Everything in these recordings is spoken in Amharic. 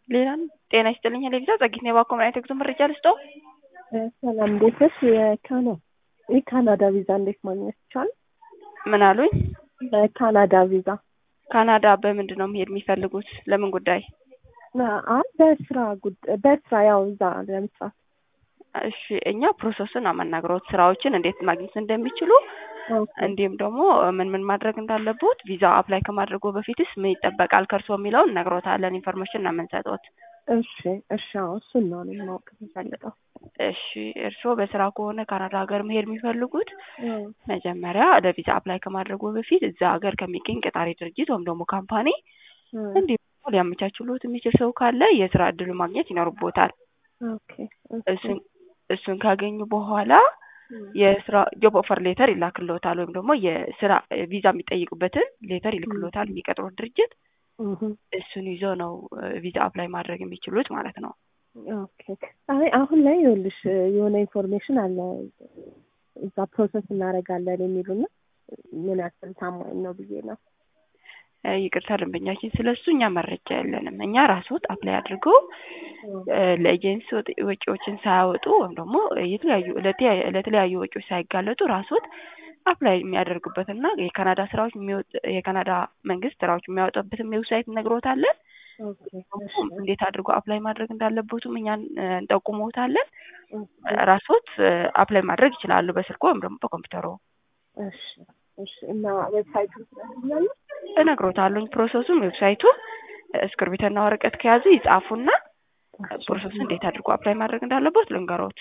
ሌላ ጤና ይስጥልኝ ሌሊዛ ጸጊት ነው ባኮ ምን አይነት የጉዞ መረጃ ልስጠው? ሰላም እንዴት ነሽ? የካና የካናዳ ቪዛ እንዴት ማግኘት ይቻላል? ምን አሉኝ? ካናዳ ቪዛ ካናዳ በምንድን ነው መሄድ የሚፈልጉት? ለምን ጉዳይ? አይ በስራ ጉዳይ በስራ ያው እዛ ለመስራት እሺ እኛ ፕሮሰስን አመናግሮት ስራዎችን እንዴት ማግኘት እንደሚችሉ እንዲሁም ደግሞ ምን ምን ማድረግ እንዳለቦት ቪዛ አፕላይ ከማድረጉ በፊትስ ምን ይጠበቃል ከእርሶ የሚለውን እነግሮታለን። ኢንፎርሜሽን ነው የምንሰጡት። እሺ እሺ አዎ እሱን ነው እኔ ማወቅ የምፈልገው። እሺ እርስዎ በስራ ከሆነ ካናዳ ሀገር መሄድ የሚፈልጉት መጀመሪያ ለቪዛ አፕላይ ከማድረጉ በፊት እዛ ሀገር ከሚገኝ ቀጣሪ ድርጅት ወይም ደግሞ ካምፓኒ እንዲሁም ሊያመቻችሎት የሚችል ሰው ካለ የስራ እድሉ ማግኘት ይኖርቦታል። ኦኬ እሱን እሱን ካገኙ በኋላ የስራ ጆብ ኦፈር ሌተር ይላክልዎታል ወይም ደግሞ የስራ ቪዛ የሚጠይቁበትን ሌተር ይልክልዎታል የሚቀጥሩት ድርጅት። እሱን ይዞ ነው ቪዛ አፕላይ ማድረግ የሚችሉት ማለት ነው። ኦኬ አይ አሁን ላይ ይኸውልሽ የሆነ ኢንፎርሜሽን አለ እዛ ፕሮሰስ እናደርጋለን የሚሉና ምን ያክል ታማኝ ነው ብዬ ነው። ይቅርታ ደንበኛችን፣ ስለ እሱ እኛ መረጃ የለንም። እኛ ራስዎት አፕላይ አድርገው ለኤጀንሲ ወጪዎችን ሳያወጡ ወይም ደግሞ የተለያዩ ለተለያዩ ወጪዎች ሳይጋለጡ ራስዎት አፕላይ የሚያደርጉበትና የካናዳ ስራዎች የካናዳ መንግስት ስራዎች የሚያወጣበትም ዌብሳይት እነግሮታለን። እንዴት አድርጎ አፕላይ ማድረግ እንዳለቦትም እኛ እንጠቁመዎታለን። ራስዎት አፕላይ ማድረግ ይችላሉ በስልኮ ወይም ደግሞ በኮምፒውተሮ። እሺ እሺ። እና ዌብሳይቱ ስለሚያለ እነግሮታለሁኝ ፕሮሰሱን ዌብሳይቱ እስክርቢትና ወረቀት ከያዙ ይጻፉና ፕሮሰሱ እንዴት አድርጎ አፕላይ ማድረግ እንዳለበት ልንገሮት።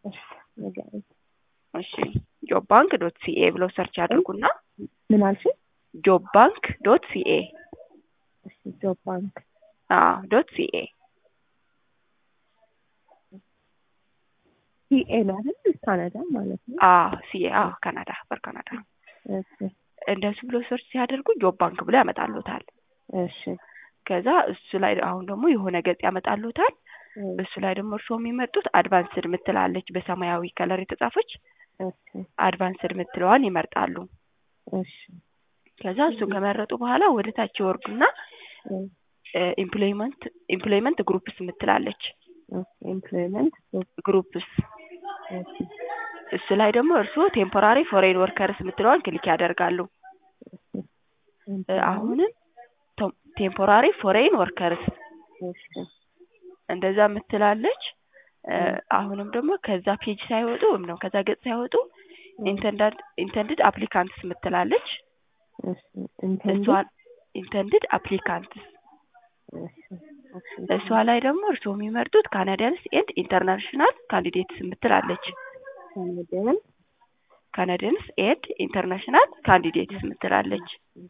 እሺ ጆብ ባንክ ዶት ሲኤ ብለው ሰርች ያድርጉና ምን አልሽ? ጆብ ባንክ ዶት ሲኤ ጆብ ባንክ አዎ ዶት ሲኤ ሲኤ ነው አይደል? ካናዳ ማለት ነው። አዎ ሲኤ አዎ ካናዳ በካናዳ እንደሱ ብሎ ሰርች ሲያደርጉ ጆብ ባንክ ብሎ ያመጣሉታል። እሺ ከዛ እሱ ላይ አሁን ደግሞ የሆነ ገጽ ያመጣሉታል። እሱ ላይ ደግሞ እርስዎ የሚመርጡት አድቫንስድ ምትላለች በሰማያዊ ከለር የተጻፈች አድቫንስድ ምትለዋን ይመርጣሉ። እሺ ከዛ እሱን ከመረጡ በኋላ ወደ ታች ይወርዱና ኢምፕሎይመንት ኢምፕሎይመንት ግሩፕስ ምትላለች ኤምፕሎይመንት ግሩፕስ እሱ ላይ ደግሞ እርስዎ ቴምፖራሪ ፎሬን ወርከርስ የምትለዋን ክሊክ ያደርጋሉ። አሁንም ቴምፖራሪ ፎሬን ወርከርስ እንደዛ ምትላለች። አሁንም ደግሞ ከዛ ፔጅ ሳይወጡ ወይም ደግሞ ከዛ ገጽ ሳይወጡ ኢንተንድድ አፕሊካንትስ ምትላለች። እሷን ኢንተንድድ አፕሊካንትስ እሷ ላይ ደግሞ እርስዎ የሚመርጡት ካናዲያንስ ኤንድ ኢንተርናሽናል ካንዲዴትስ ምትላለች። ካናዲያንስ ኤንድ ኢንተርናሽናል ካንዲዴትስ ምትላለች።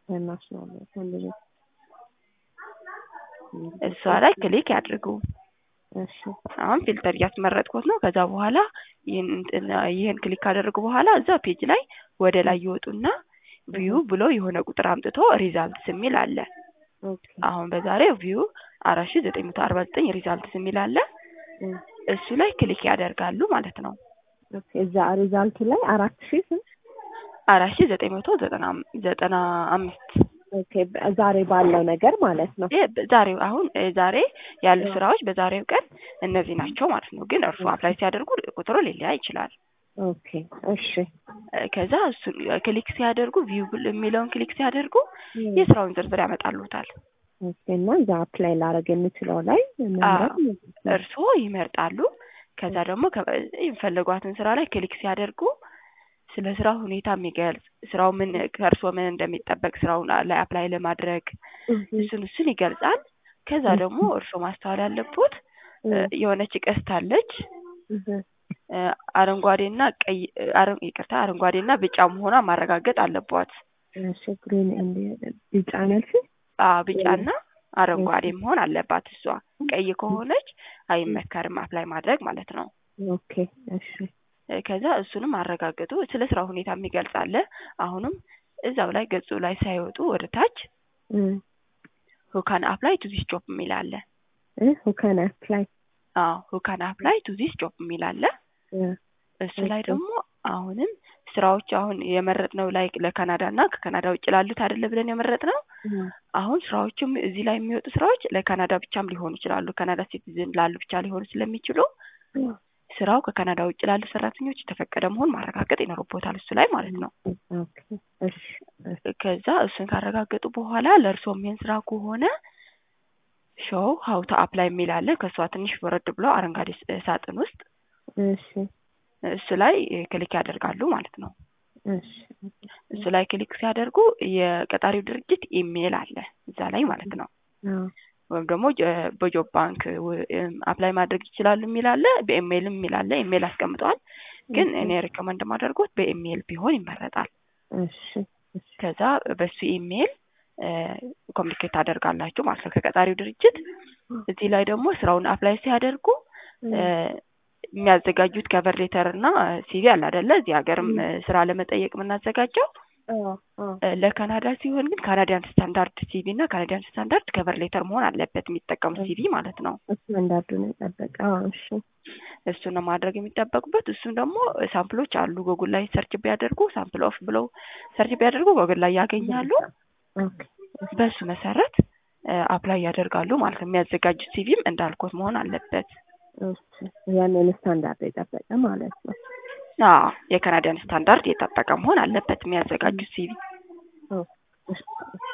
እሷ ላይ ክሊክ ያድርጉ። አሁን ፊልተር እያስመረጥኩት ነው። ከዛ በኋላ ይህን ክሊክ ካደረጉ በኋላ እዛ ፔጅ ላይ ወደ ላይ ይወጡና ቪው ብሎ የሆነ ቁጥር አምጥቶ ሪዛልትስ የሚል አለ። አሁን በዛሬው ቪው አራት ሺ ዘጠኝ መቶ አርባ ዘጠኝ ሪዛልትስ የሚል አለ። እሱ ላይ ክሊክ ያደርጋሉ ማለት ነው። እዛ ሪዛልቱ ላይ አራት ሺ አራት ሺ ዘጠኝ መቶ ዘጠና ዘጠና አምስት ኦኬ ዛሬ ባለው ነገር ማለት ነው። ዛሬው አሁን ዛሬ ያሉ ስራዎች በዛሬው ቀን እነዚህ ናቸው ማለት ነው። ግን እርሱ አፕላይ ሲያደርጉ ቁጥሩ ሊለያ ይችላል። ኦኬ እሺ። ከዛ እሱን ክሊክ ሲያደርጉ ቪው የሚለውን ክሊክ ሲያደርጉ የስራውን ዝርዝር ያመጣሉታል። ኦኬ እና እዛ አፕላይ ላደርግ የምችለው ላይ እርስዎ ይመርጣሉ። ከዛ ደግሞ የሚፈልጓትን ስራ ላይ ክሊክ ሲያደርጉ ስለ ስራው ሁኔታ የሚገልጽ ስራው ምን ከእርስዎ ምን እንደሚጠበቅ ስራውን ላይ አፕላይ ለማድረግ እሱን እሱን ይገልጻል። ከዛ ደግሞ እርስዎ ማስተዋል ያለቦት የሆነች ቀስት አለች አረንጓዴና ቀይ ይቅርታ አረንጓዴና ቢጫ መሆኗ ማረጋገጥ አለቧት። ቢጫ ነልሽ? አዎ ቢጫና አረንጓዴ መሆን አለባት። እሷ ቀይ ከሆነች አይመከርም አፕላይ ማድረግ ማለት ነው። ኦኬ እሺ። ከዛ እሱንም አረጋግጡ። ስለ ስራው ሁኔታ የሚገልጽ አለ። አሁንም እዛው ላይ ገጹ ላይ ሳይወጡ ወደ ታች ሁካን አፕላይ ቱ ዚስ ጆብ የሚል አለ። ሁካን አፕላይ አዎ ሁካን አፕላይ ቱ ዚስ ጆብ የሚል አለ። እሱ ላይ ደግሞ አሁንም ስራዎች አሁን የመረጥነው ላይ ለካናዳ እና ከካናዳ ውጭ ላሉት አይደለ ብለን የመረጥነው አሁን ስራዎቹም እዚህ ላይ የሚወጡ ስራዎች ለካናዳ ብቻም ሊሆኑ ይችላሉ። ካናዳ ሲቲዝን ላሉ ብቻ ሊሆኑ ስለሚችሉ ስራው ከካናዳ ውጭ ላሉ ሰራተኞች የተፈቀደ መሆን ማረጋገጥ ይኖርቦታል እሱ ላይ ማለት ነው። ኦኬ እሺ እሺ ከዛ እሱን ካረጋገጡ በኋላ ለእርስዎ የሚሆን ስራ ከሆነ ሾው ሀው ቱ አፕላይ የሚል አለ። ከእሷ ትንሽ ወረድ ብሎ አረንጓዴ ስ- ሳጥን ውስጥ እሺ እሱ ላይ ክሊክ ያደርጋሉ ማለት ነው። እሺ እሱ ላይ ክሊክ ሲያደርጉ የቀጣሪው ድርጅት ኢሜይል አለ እዛ ላይ ማለት ነው። አዎ ወይም ደግሞ ጀ- በጆብ ባንክ ው- እም አፕላይ ማድረግ ይችላሉ የሚል አለ። በኢሜይልም የሚል አለ። ኢሜይል አስቀምጠዋል። ግን እኔ ሪኮመንድ ማደርጎት በኢሜይል ቢሆን ይመረጣል። እሺ እሺ ከዛ በሱ ኢሜይል ኮሚኒኬት ታደርጋላችሁ ማለት ነው ከቀጣሪው ድርጅት። እዚህ ላይ ደግሞ ስራውን አፕላይ ሲያደርጉ እ የሚያዘጋጁት ከቨር ሌተር እና ሲቪ አለ አይደለ? እዚህ ሀገርም እ ስራ ለመጠየቅ የምናዘጋጀው አዎ አዎ እ ለካናዳ ሲሆን ግን ካናዲያን ስታንዳርድ ሲቪ እና ካናዲያን ስታንዳርድ ከቨር ሌተር መሆን አለበት የሚጠቀሙት ሲቪ ማለት ነው። ስታንዳርዱን የጠበቀ አዎ እሺ እሱን ነው ማድረግ የሚጠበቁበት። እሱም ደግሞ ሳምፕሎች አሉ ጎጉል ላይ ሰርች ቢያደርጉ ሳምፕል ኦፍ ብለው ሰርች ቢያደርጉ ጎጉል ላይ ያገኛሉ። ኦኬ በሱ መሰረት አፕላይ ያደርጋሉ ማለት ነው። የሚያዘጋጁት ሲቪም እንዳልኩት መሆን አለበት። እሺ ያንን ስታንዳርድ የጠበቀ ማለት ነው። አዎ የካናዲያን ስታንዳርድ የጠበቀ መሆን አለበት የሚያዘጋጁት ሲቪ። ኦ እሺ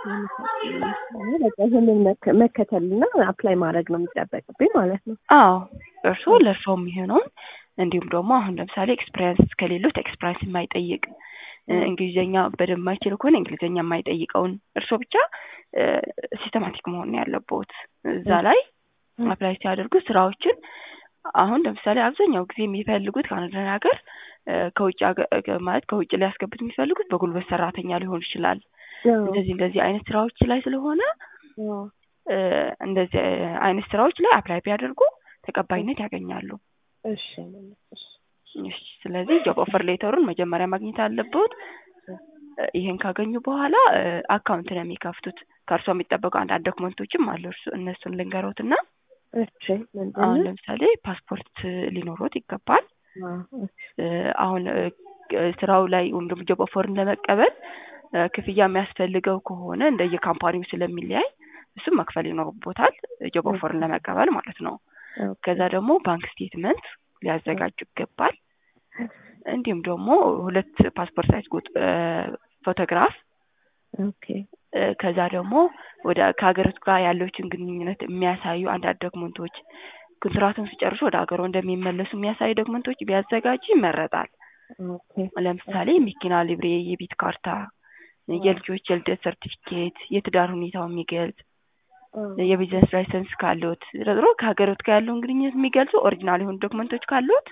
በቃ ይህንን መከ- መከተልና አፕላይ ማድረግ ነው የሚጠበቅብኝ ማለት ነው። አዎ እርስዎ ለእርስዎ የሚሆነውን እንዲሁም ደግሞ አሁን ለምሳሌ ኤክስፒሪየንስ ከሌሎት ኤክስፒሪየንስ የማይጠይቅ እ እንግሊዝኛ በደንብ የማይችል ከሆነ እንግሊዝኛ የማይጠይቀውን እርስዎ ብቻ ሲስተማቲክ መሆን ነው ያለብዎት እዛ ላይ አፕላይ ሲያደርጉ ስራዎችን አሁን ለምሳሌ አብዛኛው ጊዜ የሚፈልጉት ካናዳን ሀገር እ ከውጭ ሀገር እ ማለት ከውጭ ሊያስገቡት የሚፈልጉት በጉልበት ሰራተኛ ሊሆን ይችላል። እንደዚህ እንደዚህ አይነት ስራዎች ላይ ስለሆነ አዎ እ እንደዚህ አይነት ስራዎች ላይ አፕላይ ቢያደርጉ ተቀባይነት ያገኛሉ። እሺ እሺ እሺ ስለዚህ ጆብ ኦፈር ሌተሩን መጀመሪያ ማግኘት አለብዎት። እ ይሄን ካገኙ በኋላ እ አካውንት ነው የሚከፍቱት። ከእርሶ የሚጠበቁ አንዳንድ ዶክመንቶችም አሉ። እርሱ እነሱን ልንገሮትና እሺ ምንድን አሁን ነው? ለምሳሌ ፓስፖርት ሊኖሮት ይገባል። አዎ እሺ እ አሁን እ ስራው ላይ ወይም ደግሞ ጆብ ኦፈርን ለመቀበል እ ክፍያ የሚያስፈልገው ከሆነ እንደየ ካምፓኒው ስለሚለያይ እሱም መክፈል ይኖርቦታል ጆብ ኦፈርን ለመቀበል ማለት ነው። ኦኬ ከዛ ደግሞ ባንክ ስቴትመንት ሊያዘጋጁ ይገባል። እንዲሁም ደግሞ ሁለት ፓስፖርት ሳይዝ ቁጥ እ ፎቶግራፍ ኦኬ እ ከዛ ደግሞ ወደ ከሀገሪቱ ጋር ያለችን ግንኙነት የሚያሳዩ አንዳንድ ዶክመንቶች ኮንትራቱን ሲጨርሱ ወደ ሀገሩ እንደሚመለሱ የሚያሳዩ ዶክመንቶች ቢያዘጋጁ ይመረጣል። ኦኬ ለምሳሌ መኪና ሊብሬ፣ የቤት ካርታ፣ የልጆች የልደት ሰርቲፊኬት፣ የትዳር ሁኔታው የሚገልጽ የቢዝነስ ላይሰንስ ካሉት ድሮ ከሀገሮት ጋር ያለውን ግንኙነት የሚገልጹ ኦሪጂናል የሆኑ ዶክመንቶች ካሉት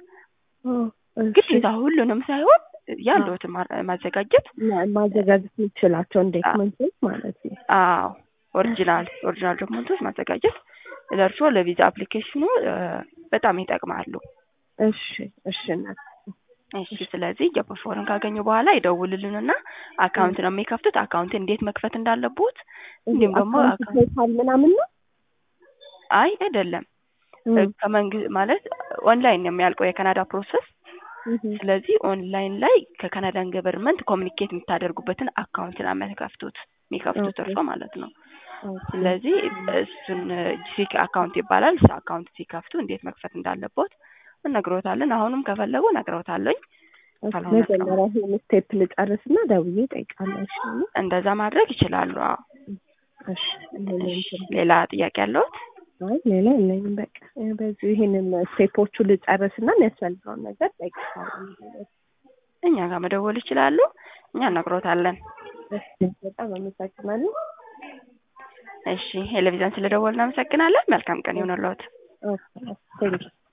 ግዴታ ሁሉንም ሳይሆን ያሉትን ማ- ማዘጋጀት ማዘጋጀት የምችላቸው ዶክመንቶች ማለት ነው። አዎ ኦሪጂናል ኦሪጂናል ዶክመንቶች ማዘጋጀት ለእርስዎ ለቪዛ አፕሊኬሽኑ እ በጣም ይጠቅማሉ። እሺ እሺ እናት እሺ ስለዚህ ጆብ ኦፈርን ካገኙ በኋላ ይደውልልንና አካውንት ነው የሚከፍቱት። አካውንት እንዴት መክፈት እንዳለቦት እንዲሁም ደግሞ አካውንት ፔፓል ምናምን ነው? አይ አይደለም ከመንግስት ማለት ኦንላይን ነው የሚያልቀው የካናዳ ፕሮሰስ። ስለዚህ ኦንላይን ላይ ከካናዳን ገቨርንመንት ኮሚኒኬት የምታደርጉበትን አካውንት ነው የሚከፍቱት የሚከፍቱት እርሶ ማለት ነው። ስለዚህ እሱን ጂሲክ አካውንት ይባላል። እሱ አካውንት ሲከፍቱ እንዴት መክፈት እንዳለቦት እነግሮታለን። አሁንም ከፈለጉ እነግሮታለኝ። ካልሆነ መጀመሪያ ይሄን ስቴፕ ልጨርስና ደውዬ እጠይቃለሁ። እሺ እንደዛ ማድረግ ይችላሉ። አዎ። እሺ እሺ፣ ሌላ ጥያቄ ያለዎት? አይ ሌላ የለኝም። በቃ በዚሁ ይሄንን ስቴፖቹ ልጨርስና የሚያስፈልገውን ነገር እጠይቃለሁ። እኛ ጋር መደወል ይችላሉ። እኛ እነግሮታለን። እሺ በጣም አመሰግናለሁ። እሺ ቴሌቪዥን ስለደወልን እናመሰግናለን። መልካም ቀን ይሁንልዎት። ኦኬ ቴንኪው